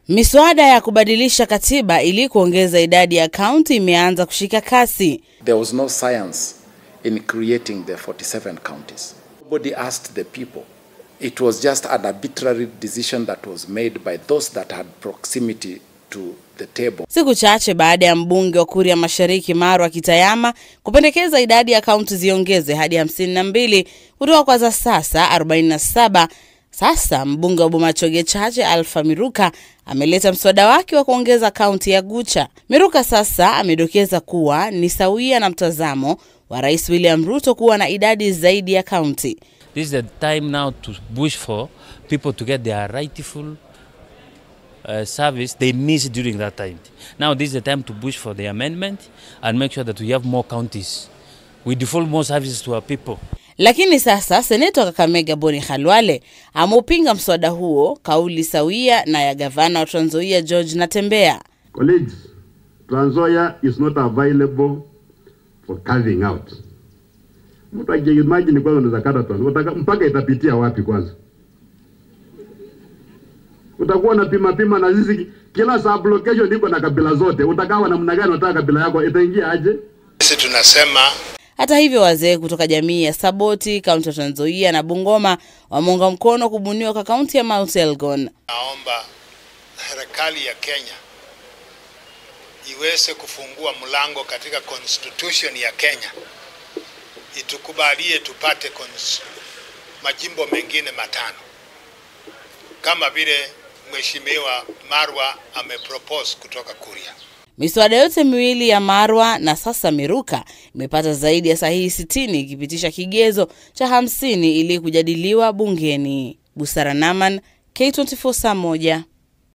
Miswada ya kubadilisha katiba ili kuongeza idadi ya kaunti imeanza kushika kasi. There was no science in creating the 47 counties. Nobody asked the people. It was just an arbitrary decision that was made by those that had proximity to the table. Siku chache baada ya mbunge wa Kuria Mashariki Marwa Kitayama kupendekeza idadi ya kaunti ziongeze hadi 52 kutoka kwa za sasa 47. Sasa mbunge wa Bomachoge Chache Alpha Miruka ameleta mswada wake wa kuongeza kaunti ya Gucha. Miruka sasa amedokeza kuwa ni sawia na mtazamo wa Rais William Ruto kuwa na idadi zaidi ya kaunti. This is the time now to push for people to get their rightful uh, service they missed during that time. Now this is the time to push for the amendment and make sure that we have more counties. We default more services to our people. Lakini sasa seneta wa Kakamega Boni Khalwale ameupinga mswada huo, kauli sawia na ya gavana wa Trans Nzoia George Natembeya. Colleagues, Trans Nzoia is not available for carving out. Mtu ajiimagine kwanza unaweza kata Trans Nzoia, mpaka itapitia wapi kwanza? Utakuwa na pima pima na sisi kila sub location iko na kabila zote. Utakawa namna gani unataka kabila yako itaingia aje? Sisi tunasema Hata hivyo, wazee kutoka jamii ya Saboti, kaunti ya Trans Nzoia na Bungoma wameunga mkono kubuniwa kwa kaunti ya Mount Elgon. naomba serikali ya Kenya iweze kufungua mlango katika constitution ya Kenya, itukubalie tupate cons- majimbo mengine matano kama vile Mheshimiwa Marwa amepropose kutoka Kuria. Miswada yote miwili ya Marwa na sasa Miruka imepata zaidi ya sahihi 60 ikipitisha kigezo cha 50 ili kujadiliwa bungeni. Busara Naman, K24 saa moja.